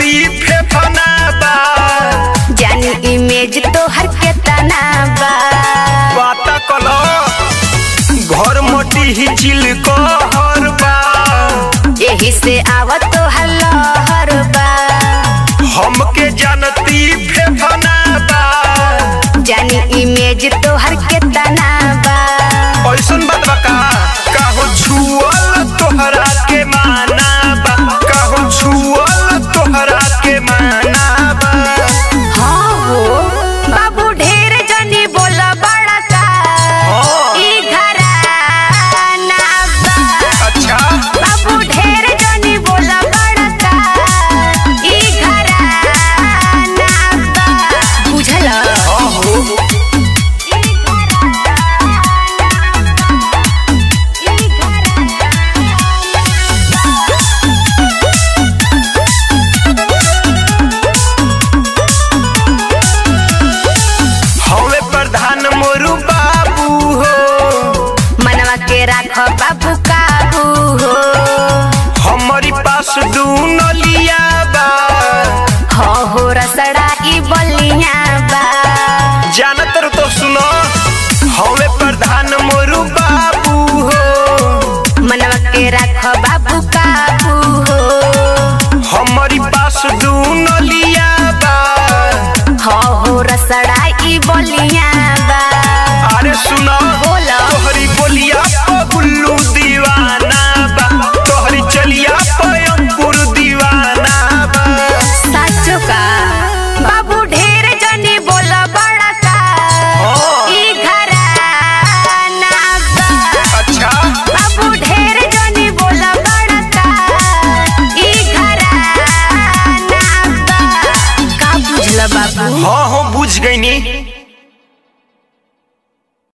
फेफना बा जानी इमेज तोहर के तना बा बाता कलो घर मोटी ही चिल कहर बा यही से आवत तोहर लहर बा हमके जानती फेफना बा जानी इमेज तोहर के तना बा ऐसन बात बा का काहो छुअल तोहरा के माना बा काहो छुअल तोहरा के माना बा हाँ हो बाबू ढेर जनी बोल बड़ा का हाँ। ई घराना बा अच्छा बाबू ढेर जनी बोल बड़ा का ई घराना बा बुझल हाँ हो ई घराना बा ई घराना हवे प्रधान मोरू बाबू हो मनवा के राख बाबू काबू हो हमारी पास दू नलिया बा हो हो रसड़ा ई बलिया बा जानत रहो तो सुनो हवे प्रधान मोरू बाबू हो मनवा के राख बाबू काबू हो हमारी पास दू नलिया बा हो हो रसड़ा ई बलिया बा अरे सुनो बोल